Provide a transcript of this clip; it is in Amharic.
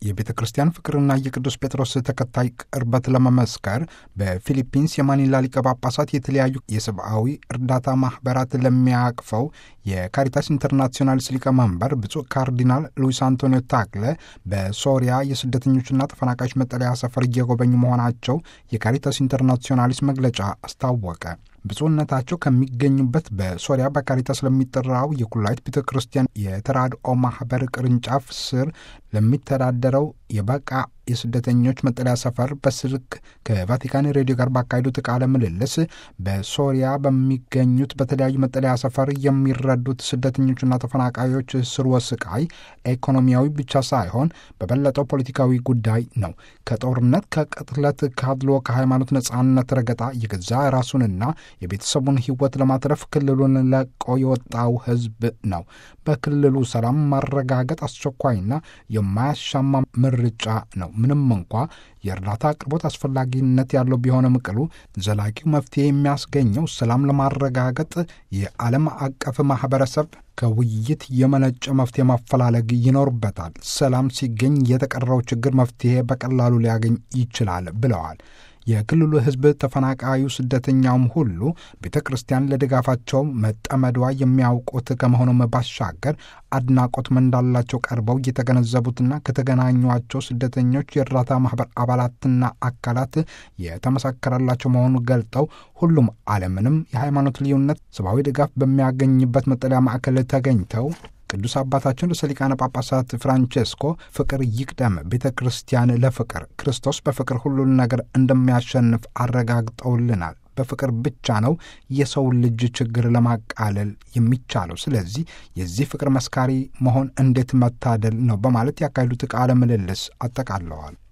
የቤተ ክርስቲያን ፍቅርና የቅዱስ ጴጥሮስ ተከታይ ቅርበት ለመመስከር በፊሊፒንስ የማኒላ ሊቀ ጳጳሳት የተለያዩ የሰብአዊ እርዳታ ማኅበራት ለሚያቅፈው የካሪታስ ኢንተርናሲዮናልስ ሊቀመንበር ብፁዕ ካርዲናል ሉዊስ አንቶኒዮ ታክለ በሶሪያ የስደተኞችና ተፈናቃዮች መጠለያ ሰፈር እየጎበኙ መሆናቸው የካሪታስ ኢንተርናሲዮናሊስ መግለጫ አስታወቀ። ብፁዕነታቸው ከሚገኙበት በሶሪያ በካሪታስ ለሚጠራው የኩላይት ቤተ ክርስቲያን የተራድኦ ማኅበር ቅርንጫፍ ስር ለሚተዳደረው የበቃ የስደተኞች መጠለያ ሰፈር በስልክ ከቫቲካን ሬዲዮ ጋር ባካሄዱት ቃለ ምልልስ በሶሪያ በሚገኙት በተለያዩ መጠለያ ሰፈር የሚረዱት ስደተኞችና ተፈናቃዮች ስርወ ስቃይ ኢኮኖሚያዊ ብቻ ሳይሆን በበለጠው ፖለቲካዊ ጉዳይ ነው። ከጦርነት፣ ከቅትለት፣ ከአድሎ፣ ከሃይማኖት ነጻነት ረገጣ የገዛ ራሱንና የቤተሰቡን ሕይወት ለማትረፍ ክልሉን ለቆ የወጣው ሕዝብ ነው። በክልሉ ሰላም ማረጋገጥ አስቸኳይና የማያሻማ ምርጫ ነው። ምንም እንኳ የእርዳታ አቅርቦት አስፈላጊነት ያለው ቢሆንም ቅሉ ዘላቂው መፍትሄ የሚያስገኘው ሰላም ለማረጋገጥ የዓለም አቀፍ ማኅበረሰብ ከውይይት የመነጨ መፍትሄ ማፈላለግ ይኖርበታል። ሰላም ሲገኝ የተቀረው ችግር መፍትሄ በቀላሉ ሊያገኝ ይችላል ብለዋል። የክልሉ ሕዝብ ተፈናቃዩ፣ ስደተኛውም ሁሉ ቤተ ክርስቲያን ለድጋፋቸው መጠመዷ የሚያውቁት ከመሆኑም ባሻገር አድናቆት እንዳላቸው ቀርበው የተገነዘቡትና ከተገናኟቸው ስደተኞች የእርዳታ ማኅበር አባላትና አካላት የተመሰከረላቸው መሆኑን ገልጠው ሁሉም አለምንም የሃይማኖት ልዩነት ሰብአዊ ድጋፍ በሚያገኝበት መጠለያ ማዕከል ተገኝተው ቅዱስ አባታችን ርዕሰ ሊቃነ ጳጳሳት ፍራንቼስኮ ፍቅር ይቅደም፣ ቤተ ክርስቲያን ለፍቅር ክርስቶስ በፍቅር ሁሉን ነገር እንደሚያሸንፍ አረጋግጠውልናል። በፍቅር ብቻ ነው የሰው ልጅ ችግር ለማቃለል የሚቻለው። ስለዚህ የዚህ ፍቅር መስካሪ መሆን እንዴት መታደል ነው በማለት ያካሄዱት ቃለ ምልልስ አጠቃለዋል።